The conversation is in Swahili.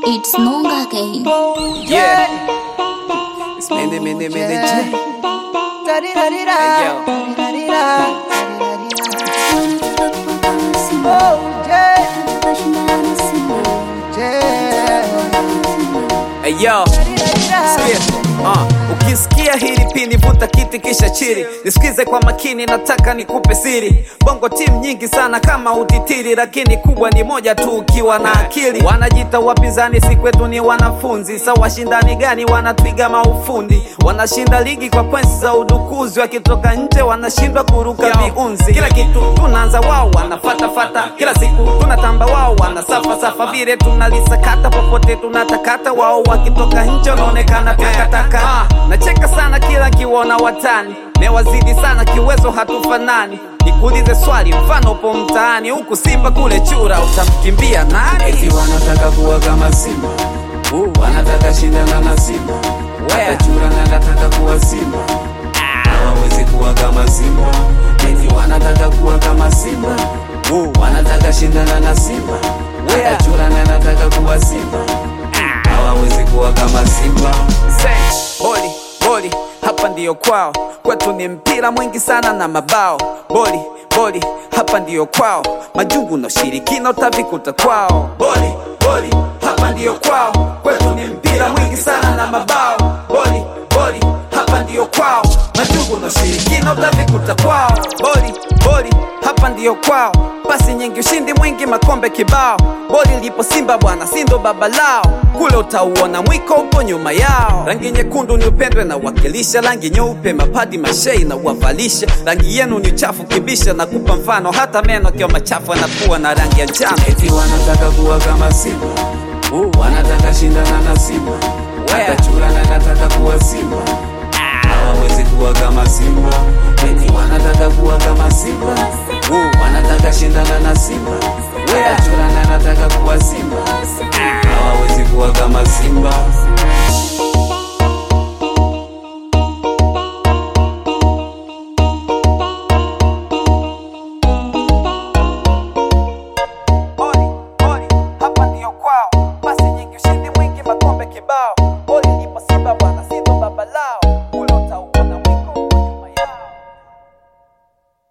It's Nonga again. Yeah. It's many, many, many J. Hey, yo. Hey, yo. Sikia. Uh, ukisikia hili pini vuta kiti kisha chiri nisikize kwa makini nataka nikupe siri bongo timu nyingi sana kama utitiri lakini kubwa ni moja tu ukiwa na akili wanajita wapinzani si kwetu ni wanafunzi sa washindani gani wanatwiga maufundi wanashinda ligi kwa points za udukuzi wakitoka nje wanashindwa kuruka viunzi kila kitu tunaanza wao wanafatafata kila siku tunatamba wao wanasafasafa vile tunalisakata popote tunatakata wao wakitoka nje wanaonekana takataka ah, nacheka sana kila kiwona watani mewazidi sana kiwezo hatufanani nikuulize swali mfano upo mtaani huku simba kule chura utamkimbia nani Eti wanataka kuwa kama Simba, wanataka shindana na Simba, hata chura na nataka kuwa Simba, hawawezi kuwa kama Simba. Eti wanataka kuwa kama Simba, wanataka shindana na Simba, hata chura na nataka kuwa Simba, hawawezi kuwa kama Simba. Say, boli boli hapa ndiyo kwao kwetu ni mpira mwingi sana na mabao boli boli hapa ndiyo kwao majungu na ushirikina utavikuta kwao boli boli hapa ndiyo kwao kwetu ni mpira mwingi sana na mabao boli boli hapa ndiyo kwao majungu na ushirikina utavikuta kwao boli boli hapa ndiyo kwao pasi nyingi ushindi mwingi makombe kibao boli lipo simba bwana sindo baba lao kule utauona mwiko upo nyuma yao rangi nyekundu ni upendwe na wakilisha rangi nyeupe mapadi mashei na uwavalisha rangi yenu ni uchafu kibisha na kupa mfano hata meno akiwa machafu anakuwa na rangi ya njano Eti wanataka kuwa kama Simba, wanataka shindana na Simba, hata chura na nataka kuwa Simba, hawawezi kuwa kama Simba. Eti wanataka kuwa kama Simba, wanataka shindana na Simba, hata chura na nataka kuwa Simba,